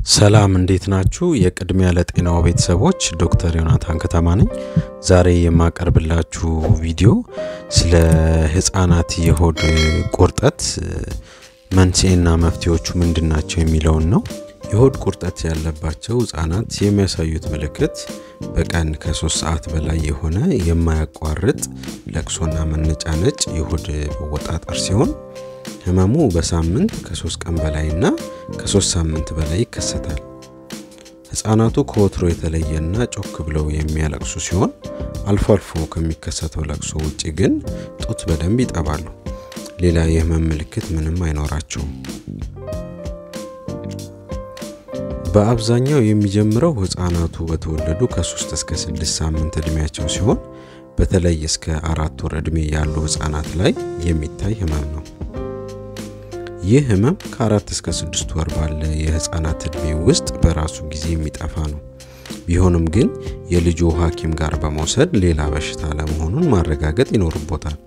ሰላም እንዴት ናችሁ? የቅድሚያ ለጤናው ቤተሰቦች ዶክተር ዮናታን ከተማ ነኝ። ዛሬ የማቀርብላችሁ ቪዲዮ ስለ ህፃናት የሆድ ቁርጠት መንስኤና መፍትሄዎቹ ምንድን ናቸው የሚለውን ነው። የሆድ ቁርጠት ያለባቸው ህጻናት የሚያሳዩት ምልክት በቀን ከሶስት ሰዓት በላይ የሆነ የማያቋርጥ ለቅሶና መነጫነጭ የሆድ መወጣጠር ሲሆን ህመሙ በሳምንት ከሶስት ቀን በላይና ከሶስት ሳምንት በላይ ይከሰታል። ህጻናቱ ከወትሮ የተለየና ጮክ ብለው የሚያለቅሱ ሲሆን አልፎ አልፎ ከሚከሰተው ለቅሶ ውጪ ግን ጡት በደንብ ይጠባሉ። ሌላ የህመም ምልክት ምንም አይኖራቸውም። በአብዛኛው የሚጀምረው ህጻናቱ በተወለዱ ከሶስት እስከ ስድስት ሳምንት እድሜያቸው ሲሆን በተለይ እስከ አራት ወር እድሜ ያሉ ህጻናት ላይ የሚታይ ህመም ነው። ይህ ህመም ከአራት እስከ ስድስት ወር ባለ የህፃናት እድሜ ውስጥ በራሱ ጊዜ የሚጠፋ ነው። ቢሆንም ግን የልጆ ሐኪም ጋር በመውሰድ ሌላ በሽታ ለመሆኑን ማረጋገጥ ይኖርቦታል።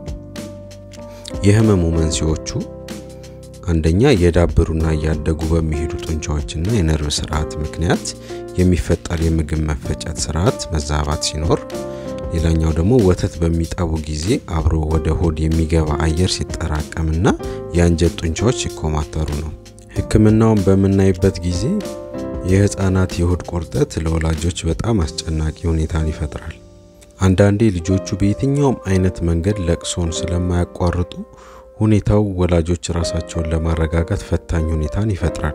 የህመሙ መንስኤዎቹ አንደኛ የዳበሩና እያደጉ በሚሄዱ ጡንቻዎችና የነርቭ ስርዓት ምክንያት የሚፈጠር የምግብ መፈጨት ስርዓት መዛባት ሲኖር ሌላኛው ደግሞ ወተት በሚጠቡ ጊዜ አብሮ ወደ ሆድ የሚገባ አየር ሲጠራቀምና የአንጀት ጡንቻዎች ሲኮማተሩ ነው። ህክምናውን በምናይበት ጊዜ የህፃናት የሆድ ቁርጠት ለወላጆች በጣም አስጨናቂ ሁኔታን ይፈጥራል። አንዳንዴ ልጆቹ በየትኛውም አይነት መንገድ ለቅሶን ስለማያቋርጡ ሁኔታው ወላጆች ራሳቸውን ለማረጋጋት ፈታኝ ሁኔታን ይፈጥራል።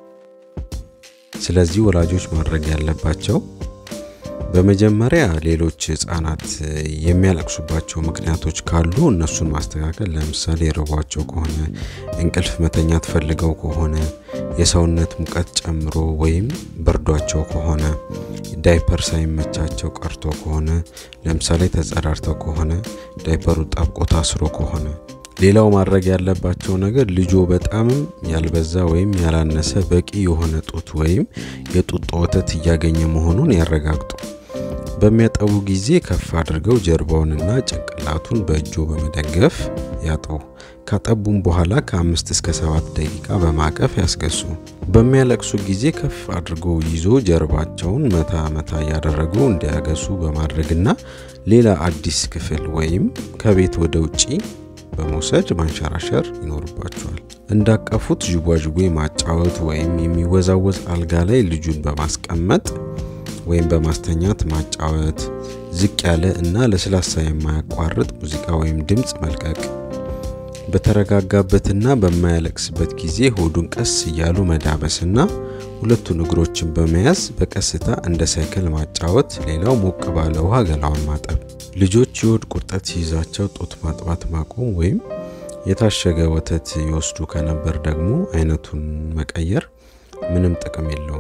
ስለዚህ ወላጆች ማድረግ ያለባቸው በመጀመሪያ ሌሎች ህጻናት የሚያለቅሱባቸው ምክንያቶች ካሉ እነሱን ማስተካከል። ለምሳሌ ርቧቸው ከሆነ፣ እንቅልፍ መተኛት ፈልገው ከሆነ፣ የሰውነት ሙቀት ጨምሮ ወይም በርዷቸው ከሆነ፣ ዳይፐር ሳይመቻቸው ቀርቶ ከሆነ፣ ለምሳሌ ተጸዳድተው ከሆነ፣ ዳይፐሩ ጣብቆ ታስሮ ከሆነ ሌላው ማድረግ ያለባቸው ነገር ልጆ በጣምም ያልበዛ ወይም ያላነሰ በቂ የሆነ ጡት ወይም የጡጦ ወተት እያገኘ መሆኑን ያረጋግጡ። በሚያጠቡ ጊዜ ከፍ አድርገው ጀርባውንና ጭንቅላቱን በእጆ በመደገፍ ያጥቡ። ካጠቡም በኋላ ከአምስት እስከ ሰባት ደቂቃ በማቀፍ ያስገሱ። በሚያለቅሱ ጊዜ ከፍ አድርጎ ይዞ ጀርባቸውን መታ መታ እያደረጉ እንዲያገሱ በማድረግና ሌላ አዲስ ክፍል ወይም ከቤት ወደ ውጪ በመውሰድ ማንሸራሸር ይኖርባቸዋል። እንዳቀፉት ዥጓዥጉ ማጫወት ወይም የሚወዛወዝ አልጋ ላይ ልጁን በማስቀመጥ ወይም በማስተኛት ማጫወት፣ ዝቅ ያለ እና ለስላሳ የማያቋርጥ ሙዚቃ ወይም ድምፅ መልቀቅ፣ በተረጋጋበትና በማያለቅስበት ጊዜ ሆዱን ቀስ እያሉ መዳበስና ሁለቱን እግሮችን በመያዝ በቀስታ እንደ ሳይክል ማጫወት። ሌላው ሞቅ ባለ ውሃ ገላውን ማጠብ። ልጆች የሆድ ቁርጠት ሲይዛቸው ጡት ማጥባት ማቆም ወይም የታሸገ ወተት ይወስዱ ከነበር ደግሞ አይነቱን መቀየር ምንም ጥቅም የለውም።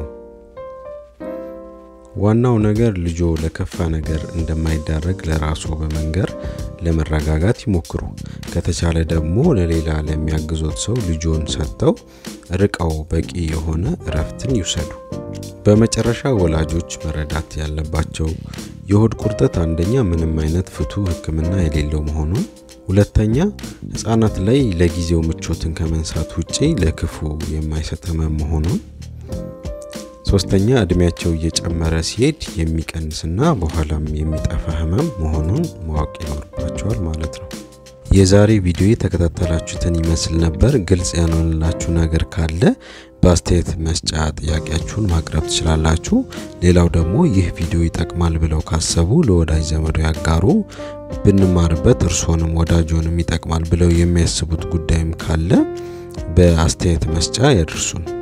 ዋናው ነገር ልጆ ለከፋ ነገር እንደማይዳረግ ለራሱ በመንገር ለመረጋጋት ይሞክሩ። ከተቻለ ደግሞ ለሌላ ለሚያግዞት ሰው ልጆን ሰጥተው ርቀው በቂ የሆነ እረፍትን ይውሰዱ። በመጨረሻ ወላጆች መረዳት ያለባቸው የሆድ ቁርጠት አንደኛ ምንም አይነት ፍቱህ ሕክምና የሌለው መሆኑን፣ ሁለተኛ ህጻናት ላይ ለጊዜው ምቾትን ከመንሳት ውጪ ለክፉ የማይሰጥ ህመም መሆኑን፣ ሶስተኛ እድሜያቸው እየጨመረ ሲሄድ የሚቀንስና በኋላም የሚጠፋ ህመም መሆኑን ማወቅ ይኖርባቸዋል ማለት ነው። የዛሬ ቪዲዮ የተከታተላችሁትን ይመስል ነበር። ግልጽ ያልሆነላችሁ ነገር ካለ በአስተያየት መስጫ ጥያቄያችሁን ማቅረብ ትችላላችሁ። ሌላው ደግሞ ይህ ቪዲዮ ይጠቅማል ብለው ካሰቡ ለወዳጅ ዘመዶ ያጋሩ። ብንማርበት እርስዎንም ወዳጆንም ይጠቅማል ብለው የሚያስቡት ጉዳይም ካለ በአስተያየት መስጫ ያድርሱን።